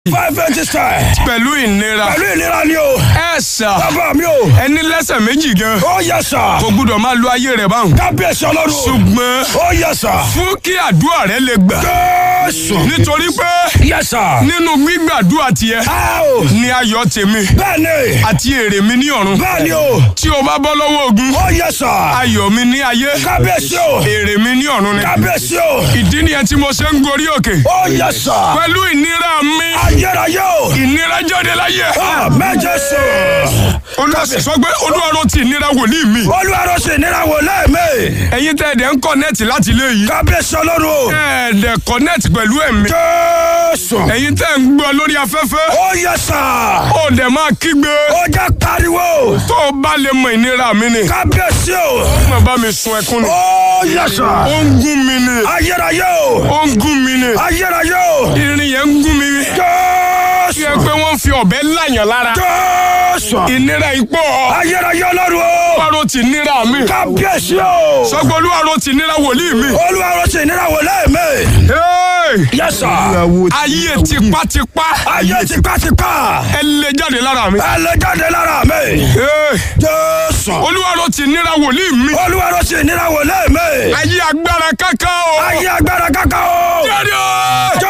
five eighty style. pẹ̀lú ìnira pẹ̀lú ìlera ni o. ẹ sà bàbá mi o. ẹni lẹ́sẹ̀ méjì gan ó yẹ sà. kò gbúdọ̀ máa lo ayé rẹ̀ báwọn. kábíyèsí ọlọ́run. ṣùgbọ́n ó yẹ sà. fún kí àdúrà rẹ lè gbà jésù. nítorí pé yẹ sà. nínú gbígbàdúrà tiẹ̀ a o. ni ayọ̀ tèmi bẹ́ẹ̀ni. àti èrè mi ní ọ̀run bẹ́ẹ̀ni o. tí o bá bọ́ lọ́wọ́ ogun ó yẹ sà. ayọ̀ mi ní ayé kábíyèsí o. èrè mi ní ọ̀run ni kábíyèsí o. ìdí nìyẹn tí mo ṣe ń gorí òkè ó yẹ sà. pẹ̀lú ìnira mi ayérayé o. ìnira jáde láyé àmín jésù. olúwa sì sọ pé olúwa ló ti ìnira wòlíì mi olúwarọ̀ sì nira wò lẹ́ẹ̀mẹ́. ẹ̀yin tẹ́ ẹ̀dẹ̀ ń kọ́nẹ́ẹ̀tì láti ilé yìí kábíyèsí ọlọ́run o. ẹ̀ẹ́dẹ̀ kọ́nẹ́ẹ̀tì pẹ̀lú ẹ̀mí jésù. ẹ̀yin tẹ́ ń gbọ́ lórí afẹ́fẹ́ ó yẹ sà. ó dẹ̀ máa kígbe ó jẹ́ pariwo. tó o bá lè mọ ìnira mi ni kábíyèsí o. mo bá mi sun ẹkún ni ó yẹ sà. ó ń gún mi ni ayérayé o. ó ń gún mi ni ayérayé o. irin yẹn ń gún mi bí jésù. ẹ pé wọ́n fi ọ̀bẹ láyàn lára jésù. ìnira ipò ayérayé ọlọ́run o. olúwarò ti níra mi kábíyèsí o. sọgbọ́n olúwarò ti níra wòlíì mi. olúwarọ̀ sì nira wò lẹ́ẹ̀mẹ́. Hey! yẹ sà. ayé tipátipá ayé tipátipá. ẹ lè jáde lára mi. ẹ lè jáde lára mi. Hey! jésù. olúwarò ti níra wòlíì mi. olúwarọ̀ sì nira wò lẹ́ẹ̀mẹ́. ayé agbára káká o. ayé agbára kankan o. jáde o.